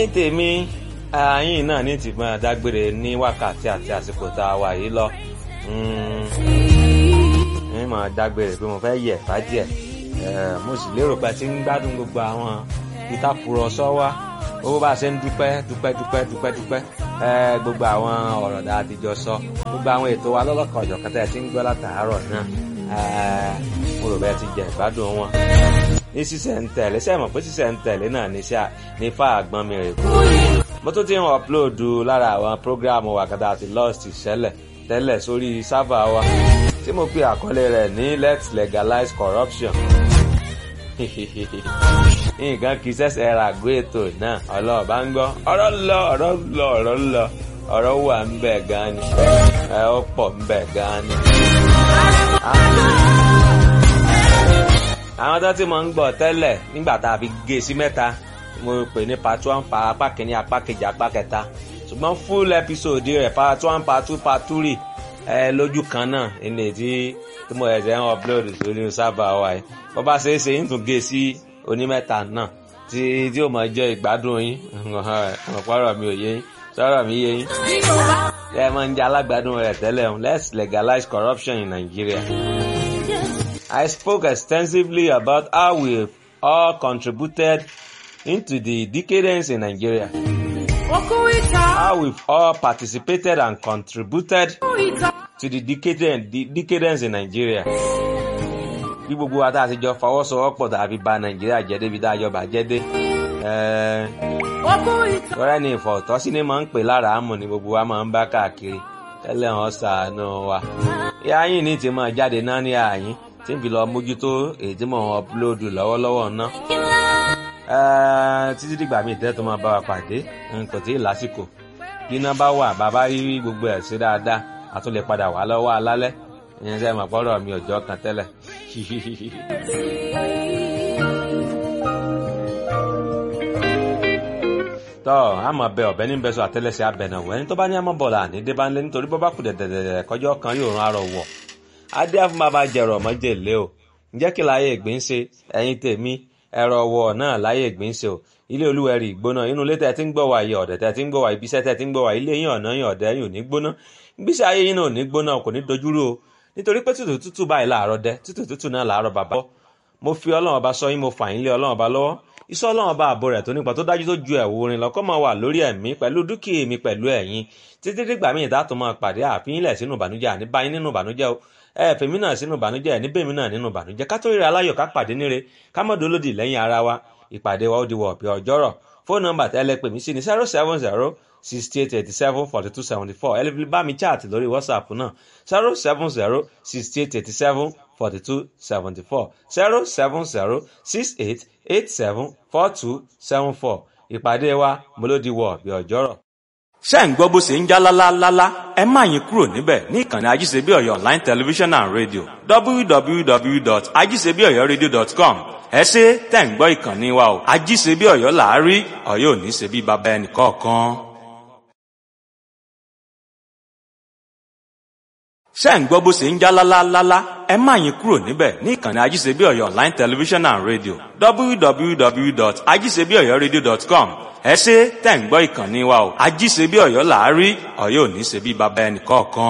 ní tèmi ààyìn náà ní tìmọ̀ dágbére ní wákàtí àti àsìkò tá a wà yìí lọ ní mọ̀ dágbére pé mo fẹ́ yẹ̀ fàájì ẹ̀ mo sì lérò pé ti ń gbádùn gbogbo àwọn ìtàkùrọ̀sọ wa owó bá a ṣe ń dúpẹ́ dúpẹ́ dúpẹ́ dúpẹ́ dúpẹ́ gbogbo àwọn ọ̀rọ̀ dáa ti jọ sọ gbogbo àwọn ètò wa lọ́lọ́kan ọ̀jọ̀ kan tẹ́ ẹ ti ń gbọ́ látàárọ̀ náà mo rò bẹ́ẹ̀ ti jẹ ìgbádùn wọn. ní sísẹ̀ ń tẹ̀lé sẹ́ẹ̀ mọ̀ pé sísẹ̀ ń tẹ̀lé náà ní fà àgbọn mi rè kú. mo tún ti ń ọ̀pulóòdù lára àwọn prógráàmù wàkàtà àti lost ìṣẹ̀lẹ̀ tẹ́lẹ̀ sórí sáfà wa tí mo pe àkọlé rẹ̀ ní let's legalize corruption nǹkan kì í ṣẹ̀ṣẹ̀ ra àgọ́ ètò náà ọlọ́ọ̀bá ń gbọ́ ọ̀rọ̀ lọ ọ̀rọ̀ lọ ọ̀rọ̀ lọ ọ̀rọ̀ wà ń bẹ̀ gan ni ẹ ó pọ̀ ń bẹ̀ gan ni. àwọn tó ti mọ̀ ń gbọ́ tẹ́lẹ̀ nígbà tá a fi gé sí mẹ́ta mo pè ní part one pa apá kìíní apá kejì apá kẹta ṣùgbọ́n full episode rẹ̀ part one part two part three ẹ lójú kan náà ilé tí tí mo ẹ̀sẹ̀ ń upload sórí sábà wa yìí bó bá ṣeé ṣe ń tún gé sí onímẹ́ta náà tí tí ó máa jẹ́ ìgbádùn yín ọ̀pọ̀rọ̀ mi ò yé yín sọ̀rọ̀ mi yé yín. ẹ máa ń jẹ́ alágbádùn rẹ̀ tẹ́lẹ̀ let's legalize corruption in Nigeria. I spoke extensively about how we all contributed into the decadence in Nigeria. How we've all participated and contributed to the decadence, the decadence in Nigeria. Bí gbogbo wa tá a ti jọ fọwọ́sowọ́pọ̀ tàbí ba Nàìjíríà jẹ́ débi tá a jọ bàjẹ́ dé. Tọ́rẹ́ ni ìfọ̀tọ́sí ni máa ń pè lára àmọ̀ ni gbogbo wa máa ń bá káàkiri. Tẹ́lẹ̀ wọn ṣàánú wa. Ìyá yín ní ti máa jáde náà ní àyín tí n fi lọ mójútó èyí tí mò ń ọpulóòdù lọ́wọ́lọ́wọ́ ná. títí dìgbà míì tẹ́ tó máa bá wa pàdé kò tí ì lásìkò bí iná bá wà bàbá rí gbogbo ẹ̀ sí dáadáa a tún lè padà wá lọ́wọ́ alálẹ́ ìyẹn sẹ́ mọ̀ pọ́rọ̀ mi òjọ́ kan tẹ́lẹ̀. tọ́ àmọ̀ bẹ ọ̀bẹ ní bẹ́sọ̀ àtẹ́lẹsẹ̀ abẹ̀nàwó ẹni tó bá ní àmọ́ bọ̀lá ní débánlé nítorí bọ́ bá kù dẹ̀dẹ̀dẹ̀ kọjọ́ kan yóò rán arọ wọ̀ adé afúnbàbà jẹrọ mọ́jèlé o ǹjẹ́ kí láyé ìgbín ṣe ẹ̀yin tèmi ẹ̀rọ wọ̀ náà láyé ìgbín ṣe o ilé olúwẹ̀rí ìgbóná inú ilé tẹ̀ tí ń gbọ́ wà yìí ọ̀dẹ̀ tẹ̀ tí ń gbọ́ wà ibiṣẹ́ tẹ̀ tí ń gbọ́ wà ilé yín ọ̀nà yín ọ̀dẹ̀ yín ò ní gbóná gbíṣẹ́ ayé yín náà ò ní gbóná kò ní dojúrú o nítorí pé tútù tútù báyìí làárọ̀ dẹ tútù tútù náà làárọ̀ bàbá mo fi ọlọ́run ọba sọ yín mo fà yín lé ọlọ́run ọba lọ́wọ́ iṣẹ́ ọlọ́run ọba ààbò rẹ̀ tó nípa tó dájú tó ju ẹ̀wù orin lọ́kọ́ máa wà lórí ẹ̀mí pẹ̀lú dúkìá mi pẹ̀lú ẹ̀yin títí dìgbà míì dátò máa pàdé àfihìnlẹ̀ sínú ìbànújẹ́ àní báyìí nínú ìbànújẹ́ o ẹ fèmí náà sínú ìbànújẹ́ ẹ̀ níbèmí náà nínú ìbànújẹ́ ká tó ríra aláyọ̀ ká pàdé níre ká mọ̀ dólódì lẹ́yìn ara wa ìpàdé wa ó di wọ̀ ọ̀pẹ ọjọ́rọ̀ fóònù nọ́mbà tẹ́lẹ̀ pè mí sí ní zero seven zero sixty eight eighty seven forty two seventy four ẹ lè fi bá mi chat lórí whatsapp náà zero seven zero sixty eight eighty seven forty two seventy four zero seven zero six eight eight seven four two seven four ìpàdé wa mo ló di wọ̀ ọ̀pẹ ọjọ́rọ̀ ṣé ń gbọ́ bó ṣe ń já lálálálá ẹ má yín kúrò níbẹ̀ ní ìkànnì ajíṣebí ọ̀yọ́ online television and radio www.ajíṣebíọ̀yọ́radio.com ẹ ṣe tẹ̀ ń gbọ́ ìkànnì wa o ajíṣebí ọ̀yọ́ làárí ọ̀yọ́ ò ní ṣe bí baba ẹnì kọ̀ọ̀kan. ṣé ń gbọ́ bó ṣe ń já lálálálá ẹ má yín kúrò níbẹ̀ ní ìkànnì ajíṣebí ọ̀yọ́ online television and radio www.ajíṣebíọ̀yọ́radio.com ẹ ṣe tẹ̀ ń gbọ́ ìkànnì wa o ajíṣebí ọ̀yọ́ làárí ọ̀yọ́ ò ní ṣe bí baba ẹnì kọ̀ọ̀kan.